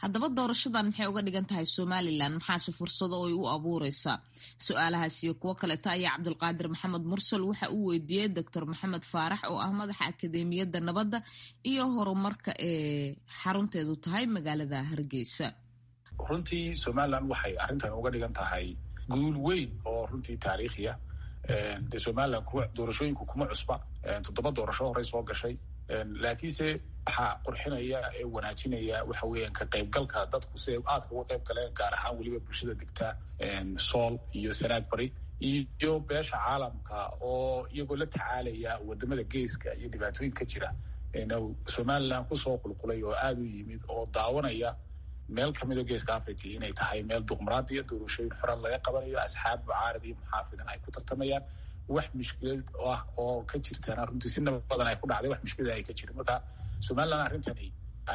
haddaba doorashadan maxay uga dhigan tahay somalilan maxaase fursado oy u abuureysaa su-aalahaas iyo kuwo kaleeta ayaa cabdulqaadir maxamed mursal waxa uu weydiiyey doctor maxamed faarax oo ah madaxa akademiyadda nabadda iyo horumarka ee xarunteedu tahay magaalada hargeysa runtii somalilan waxay arrintan uga dhigan tahay guul weyn oo runtii taariikhiya de somalilan kuwa doorashooyinku kuma cusba toddoba doorasho horey soo gashay laakiinse waxaa qurxinaya ee wanaajinaya waxa weeyaan ka qaybgalka dadku si ay aadka uga qayb galeen gaar ahaan weliba bulshada degta sool iyo sanaag bari iyo beesha caalamka oo iyagoo la tacaalaya wadamada geeska iyo dhibaatooyinka jira somalilan kusoo qulqulay oo aada u yimid oo daawanaya meel kamida geeska africa inay tahay meel duqmaraadiya doorashooyin xoran laga qabanayo asxaab mucaarad iyo muxaafidan ay ku tartamayaan wax mushkilad ah oo ka jirtaan runtii si nabadan ay ku dhacday wax mushkilad ay ka jirin marka somalilan arrintani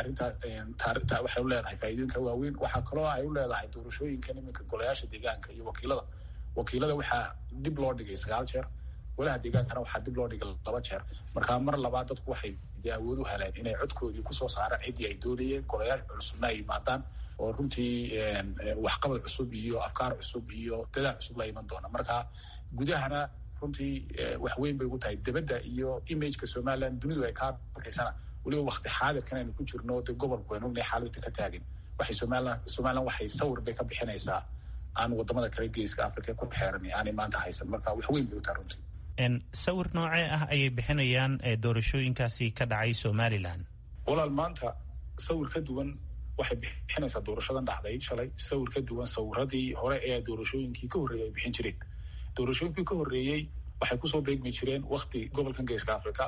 arrintaa waxay u leedahay faa'iidooyinka waaweyn waxaa kaloo ay u leedahay doorashooyinkan iminka golayaasha deegaanka iyo wakiilada wakiilada waxaa dib loo dhigay sagaal jeer golaha deegaankana waxaa dib loo dhigay laba jeer marka mar labaad dadku waxay dee awood u heleen inay codkoodii kusoo saaraan ciddii ay doonayeen golayaasha cusubna ay yimaadaan oo runtii waxqabad cusub iyo afkaar cusub iyo dadaal cusub la iman doona marka gudahana runtii wax weyn bay ugu tahay debadda iyo imageka somalilan dunidu ay kaa arkaysana weliba wakti xaadirkan aynu ku jirno dee gobolku aynu ognahay xaaladda ka taagin waxay somalilan somalilan waxay sawir bay ka bixinaysaa aan wadamada kale geeska africa ku xeeran aanay maanta haysan marka wax weyn bay u tahay runtii sawir noocee ah ayay bixinayaan doorashooyinkaasi ka dhacay somalilan walaal maanta sawir ka duwan waxay bixinaysaa doorashadan dhacday shalay sawir ka duwan sawiradii hore ee doorashooyinkii ka horreeyay ay bixin jireen doorashooyinkii ka horreeyey waxay kusoo beegmi jireen wakti gobolkan geeska africa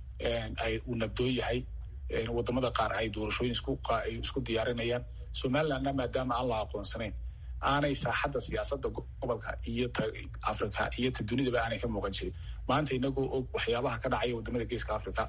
ay uu nabdoon yahay wadamada qaar ay doorashooyin iskuay isku diyaarinayaan somalilandna maadaama aan la aqoonsanayn aanay saaxadda siyaasadda gobolka iyo ta africa iyo ta dunidaba aanay ka muuqan jirin maanta inagoo og waxyaabaha ka dhacaya wadamada geeska africa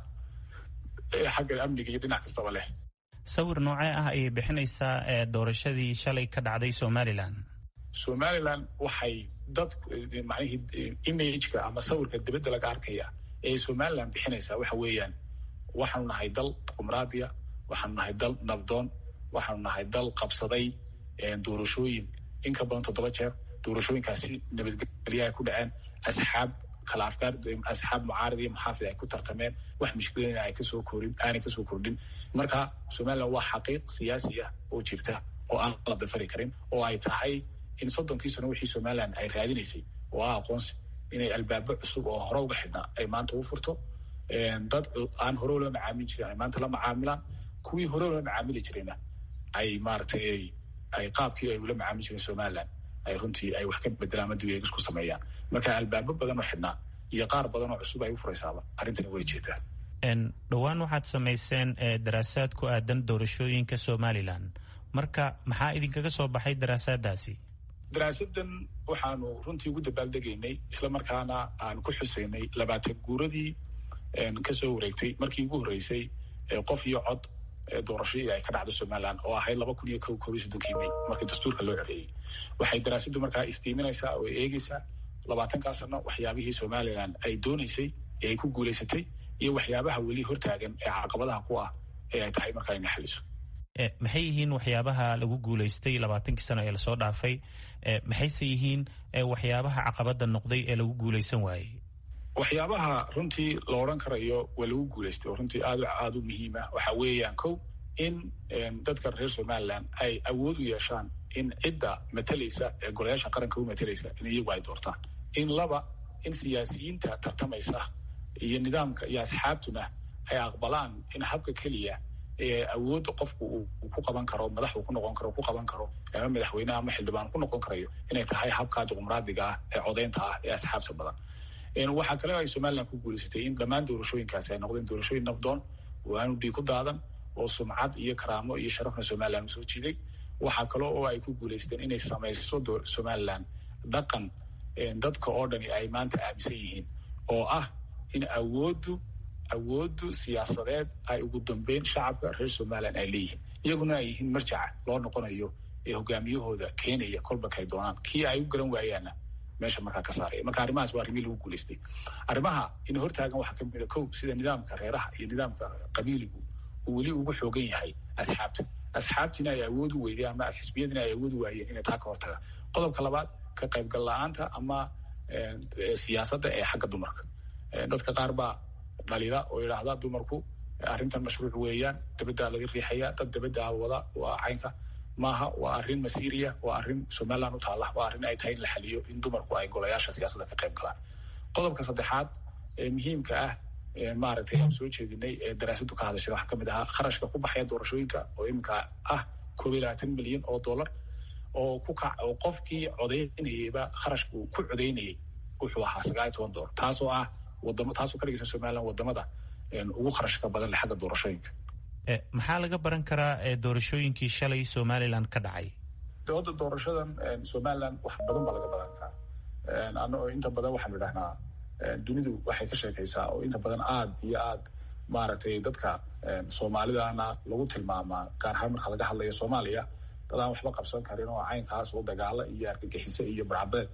xagga amniga iyo dhinac kastaba leh sawir noocee ah ayay bixinaysaa doorashadii shalay ka dhacday somalilan somalilan waxay dad macnihii imageka ama sawirka dibadda laga arkaya ee somalilan bixinaysaa waxa weeyaan waxaanu nahay dal qumraadiya waxaanu nahay dal nabdoon waxaanu nahay dal qabsaday doorashooyin in ka badan toddoba jeer doorashooyinkaasi nabadgelya ay ku dhaceen asxaab kala afkaar asxaab mucaarad iyo muxaafid ay ku tartameen wax mushkilada ay kasoo korin aanay kasoo kordhin marka somalilan waa xaqiiq siyaasi ah oo jirta oo aan la dafari karin oo ay tahay in soddonkii sano wixii somalilan ay raadinaysay oo ah aqoonsi inay albaabo cusub oo hore uga xidhnaa ay maanta u furto dad aan hore ula macaamili jirin ay maanta la macaamilaan kuwii hore ula macaamili jirayna ay maaragtay ay qaabkii ay ula macaamili jireen somalilan ay runtii ay wax ka bedelaan ama dib isku sameeyaan marka albaabo badan oo xidhnaa iyo qaar badan oo cusub ay u furaysaaba arrintani way jeetaa dhowaan waxaad samayseen daraasaad ku aadan doorashooyinka somalilan marka maxaa idinkaga soo baxay daraasaadaasi daraasadan waxaanu runtii ugu dabaaldegaynay isla markaana aan ku xusaynay labaatan guuradii kasoo wareegtay markii ugu horreysay qof iyo cod doorashadii ay ka dhacdo somalilan oo ahayd laba kun iyo ko koob iyo soddonkii may markii dastuurka loo codeeyey waxay daraasaddu markaa iftiiminaysaa oo eegeysaa labaatankaa sano waxyaabihii somalilan ay dooneysay ee ay ku guulaysatay iyo waxyaabaha weli hortaagan ee caqabadaha ku ah ee ay tahay markaa ina xaliso maxay yihiin waxyaabaha lagu guulaystay labaatankii sano ee lasoo dhaafay maxayse yihiin waxyaabaha caqabada noqday ee lagu guulaysan waayey waxyaabaha runtii la odhan karayo waa lagu guulaystay oo runtii aad aada u muhiim ah waxa weeyaan kow in dadka reer somalilan ay awood u yeeshaan in cidda matalaysa ee golayaasha qaranka u matalaysa in iyagu ay doortaan in laba in siyaasiyiinta tartamaysa iyo nidaamka iyo asxaabtuna ay aqbalaan in habka keliya ee awoodda qofku uu ku qaban karo madax uu ku noqon karo ku qaban karo ama madaxweyneha ama xildhibaan ku noqon karayo inay tahay habka dimuqraadiga ah ee codeynta ah ee asxaabta badan waxaa kale ay somalilan ku guulaysatay in dhammaan doorashooyinkaasi ay noqdeen doorashooyin nabdoon oo aanu dhiig ku daadan oo sumcad iyo karaamo iyo sharafna somalilan usoo jiiday waxaa kale oo ay ku guulaysteen inay samayso somalilan dhaqan dadka oo dhani ay maanta aaminsan yihiin oo ah in awooddu awooddu siyaasadeed ay ugu dambeyn shacabka reer somalilan ay leeyihiin iyaguna ay yihiin marjaca loo noqonayo ee hogaamiyahooda keenaya kolbakay doonaan kii ay u garan waayaanna meesha markaa ka saaraya marka arrimahaas waa arrimihii lagu guulaystay arrimaha in hortaagan waxaa kamid a kow sida nidaamka reeraha iyo nidaamka qabiiligu uu weli ugu xoogan yahay asxaabta asxaabtiina ay awood u weydeen ama xisbiyadiina ay awood u waayeen inay taa ka hortagaan qodobka labaad ka qaybgal la-aanta ama siyaasadda ee xagga dumarka dadka qaar baa dhalida oo yidhaahda dumarku arrintan mashruuc weeyaan dabaddaa laga riixaya dad dabaddaa wada waa caynka maaha waa arrin masiiriya waa arrin somaliland u taalla waa arrin ay tahay in la xaliyo in dumarku ay golayaasha siyaasadda ka qayb galaan qodobka saddexaad ee muhiimka ah maaragtay aan soo jeedinay ee daraasaddu ka hadashay waxaa kamid ahaa kharashka ku baxaya doorashooyinka oo iminka ah koob iyo labaatan milyan oo dollar oo ku kac oo qofkii codaynayeyba kharashka uu ku codaynayay wuxuu ahaa sagaal iyo toban dollar taasoo ah wadamo taasoo ka dhigaysa somaliland wadamada ugu kharashka badan leh xagga doorashooyinka maxaa laga baran karaa doorashooyinkii shalay somaliland ka dhacay dooda doorashadan somaliland wax badan baa laga badan karaa ano inta badan waxaanu idhahnaa dunidu waxay ka sheekaysaa oo inta badan aad iyo aad maaragtay dadka soomaalidana lagu tilmaamaa gaar ahaan marka laga hadlayo soomaaliya dad aan waxba qabsan karin oo caynkaas oo dagaalo iyo argagixise iyo barcabeed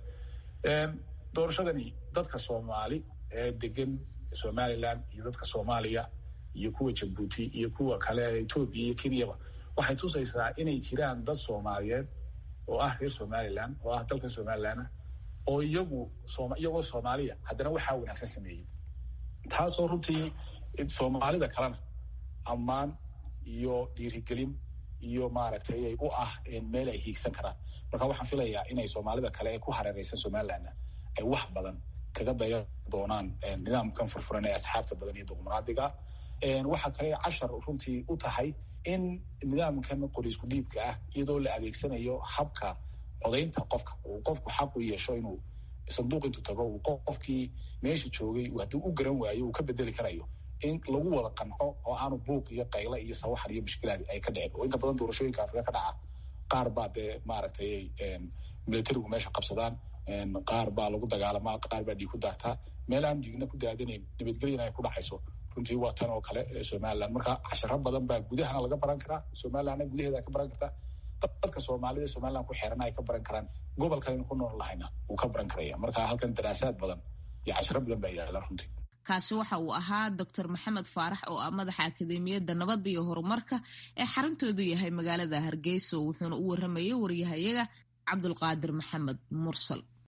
doorashadani dadka soomaali ee degan somaliland iyo dadka soomaaliya iyo kuwa jabuuti iyo kuwa kale ee etoobiya iyo kenyaba waxay tusaysaa inay jiraan dad soomaaliyeed oo ah reer somaliland oo ah dalkan somaliland oo iyagu iyagoo soomaaliya haddana waxaa wanaagsan sameeyey taasoo runtii soomaalida kalena ammaan iyo dhiirigelin iyo maaragtay u ah meel ay hiigsan karaan marka waxaan filayaa inay soomaalida kale ee ku hareereysan somalilandna ay wax badan kaga daya doonaan nidaamkan furfuran ee asxaabta badan iyo dimuqraadiga waxaa kale cashar runtii u tahay in nidaamkan qoriisku dhiibka ah iyadoo la adeegsanayo habka codaynta qofka uu qofku xaq u yeesho inuu sanduuq intuu tago uu qofkii meesha joogay hadduu u garan waayo uu ka bedeli karayo in lagu wada qanco oo aanu buuq iyo qayla iyo sawaxan iyo mushkilaad ay ka dhicin oo inta badan doorashooyinka afrika ka dhaca qaar baa dee maaragtay militarigu meesha qabsadaan qaar baa lagu dagaalamaa qaar baa dhiig ku daartaa meel aan dhiigna ku daadanayn nabadgelyana ay ku dhacayso runtii waa tan oo kale somaliland marka casharo badan baa gudahana laga baran karaa somalilandna gudaheeda ka baran kartaa dadka soomaalida somaliland ku xeerana ay ka baran karaan gobolkan ku nool lahayna wuu ka baran karaya marka halkan daraasaad badan iyo casharo badan baa yaala runtii kaasi waxa uu ahaa doctor maxamed faarax oo ah madaxa akademiyadda nabadda iyo horumarka ee xarintoodu yahay magaalada hargeysa wuxuuna u waramayay waryahayaga cabdulqaadir maxamed mursal